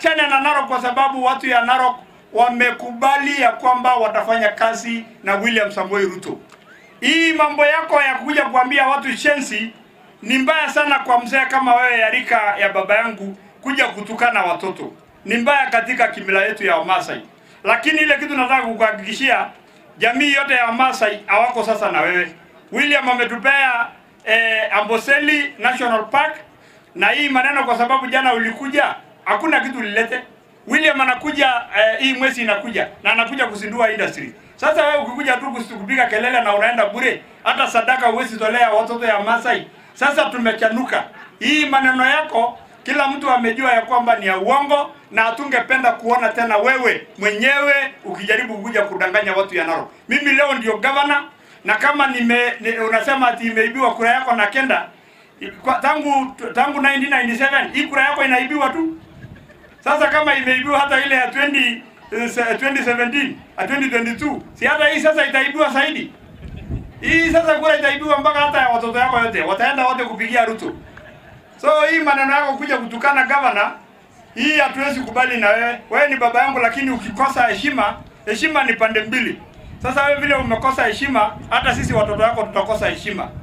waachane na Narok kwa sababu watu ya Narok wamekubali ya kwamba watafanya kazi na William Samoei Ruto. Hii mambo yako ya kuja kuambia watu shensi ni mbaya sana kwa mzee kama wewe ya rika ya baba yangu kuja kutukana watoto. Ni mbaya katika kimila yetu ya Wamasai. Lakini ile kitu nataka kukuhakikishia jamii yote ya Wamasai hawako sasa na wewe. William ametupea eh, Amboseli National Park na hii maneno kwa sababu jana ulikuja hakuna kitu ulilete. William anakuja eh, hii mwezi inakuja na anakuja kuzindua industry. Sasa wewe ukikuja tu kusi- kupiga kelele na unaenda bure, hata sadaka huwezi tolea watoto ya Masai. Sasa tumechanuka. Hii maneno yako kila mtu amejua ya kwamba ni ya uongo na hatungependa kuona tena wewe mwenyewe ukijaribu kuja kudanganya watu ya Narok. Mimi leo ndio governor na kama nime, ni, unasema ati imeibiwa kura yako na kenda kwa, tangu tangu 1997 hii kura yako inaibiwa tu. Sasa kama imeibiwa hata ile ya 20 eh, 2017 a 2022 si hata hii sasa itaibiwa zaidi. Hii sasa kura itaibiwa mpaka hata ya watoto yako yote wataenda wote kupigia Ruto. So hii maneno yako kuja kutukana gavana, hii hatuwezi kubali na wewe. Wewe ni baba yangu, lakini ukikosa heshima, heshima ni pande mbili. Sasa wewe vile umekosa heshima, hata sisi watoto wako tutakosa heshima.